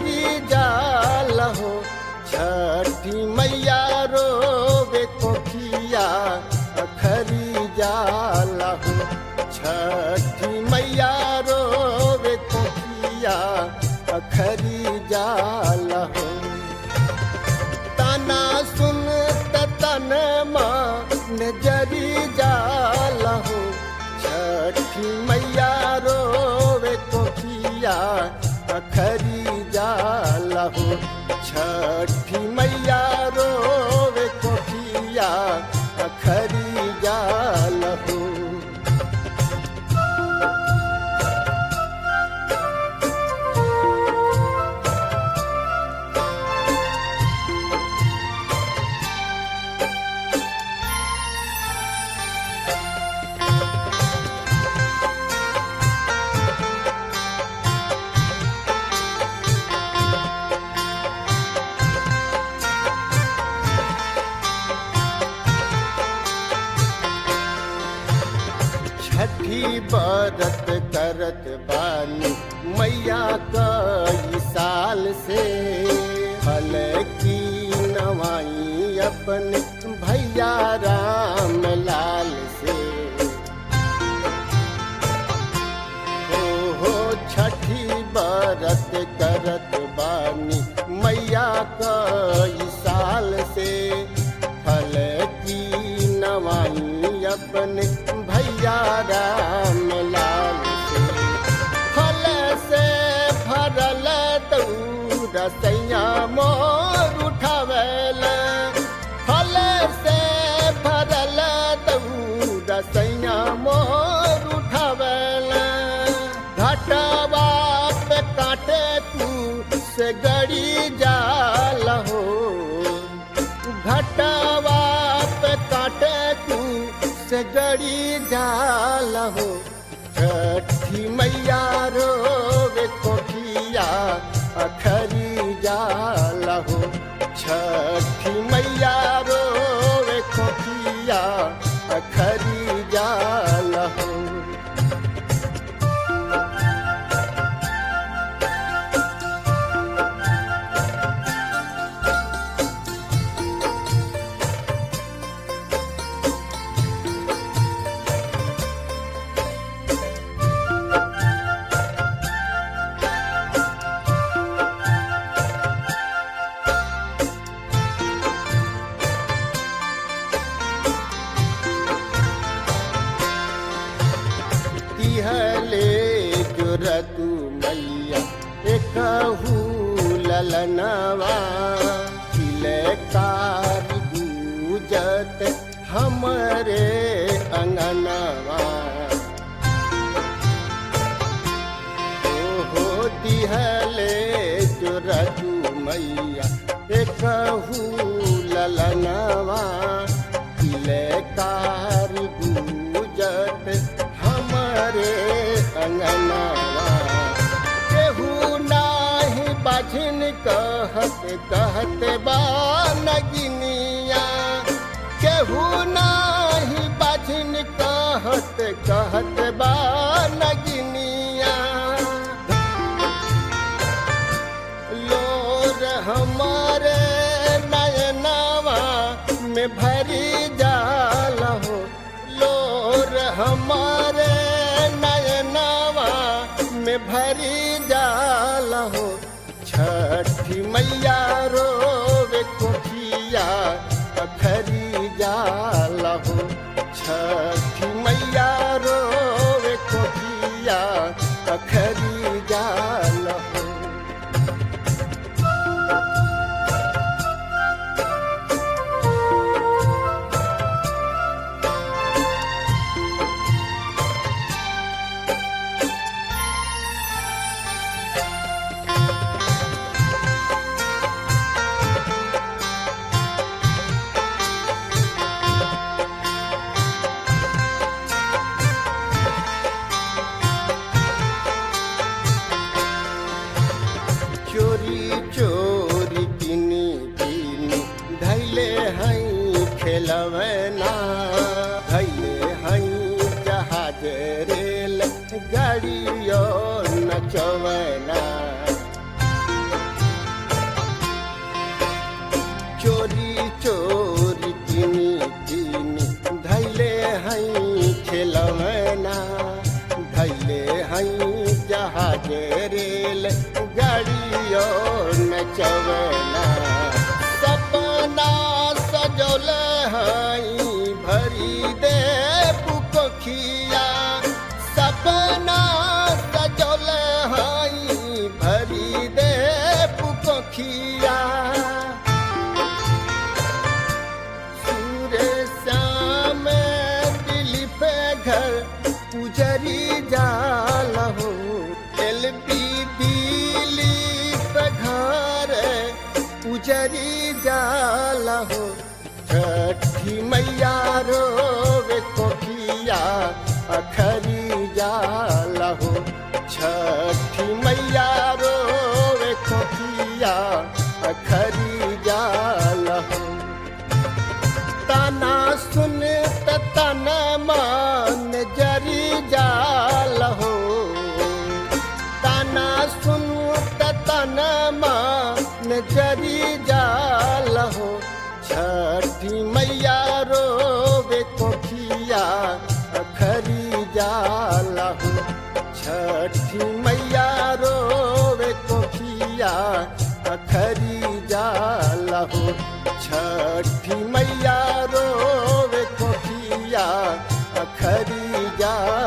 झरी जाल हो छठी मैया रोवे कोठिया अखरी जाल हो छठी मैया रोवे कोठिया अखरी जाल हो ताना सुन तन मन जरी जाल हो छठी मैया रोवे कोठिया अखरी जाल हो छठी मैया रोवे कोठिया अखरी जाल हो छठी बरत करत बानी मैया कई साल से फल की नवाई अपन भैया राम लाल से हो हो छठी बरत करत बानी मैया कई साल से फल की नवाई अपन भैया राम लाल से फल से भरल दौड़ सैया मोर उठावल फल से भरल दौड़ सैया मोर उठावल घटवा पे काटे तू से गड़ी जाल हो घटवा पे काटे तू से गड़ी जाल हो छठी मैया रोवे कोठिया अखरी जाल हो छठी मैया रोवे कोठिया अखरी जाल हो तिहले जुरतु मैया एकहू ललनवा तिलकार गूजत हमरे अंगनवा ओहो तिहले जुरतु मैया एकहू ललनवा तिलकार गूजत हमरे अंगनवा केहू नाही बाझिन कहत कहत बा नगिनिया केहू नाही बाझिन कहत कहत बा नगिनिया लोर हमारे नयनवा में भरी जाल हो लोर हमारे नयनवा में भरी जाल हो छठी मैया रोवे कोठिया अखरी जाल हो छठी मैया रोवे कोठिया अखरी जाल हो रचवना सपना सजौल हई भरी दे पुकोखिया सपना सजौल हई भरी दे पुकोखिया सूर्य श्याम दिल पे घर पुजरी जाल हो एल पी दिली पे घर पुजरी जाल हो छठी मैया रोवे कोठिया अखरी जाल हो छठी मैया रोवे कोठिया अखरी जाल हो ताना सुन त तना मान जरी जाल हो ताना सुन त तना मान जरी जाल हो छठी मैया रोवे कोठिया अखरी जाल हो छठी मैया रोवे कोठिया अखरी जाल हो छठी मैया रोवे कोठिया अखरी जा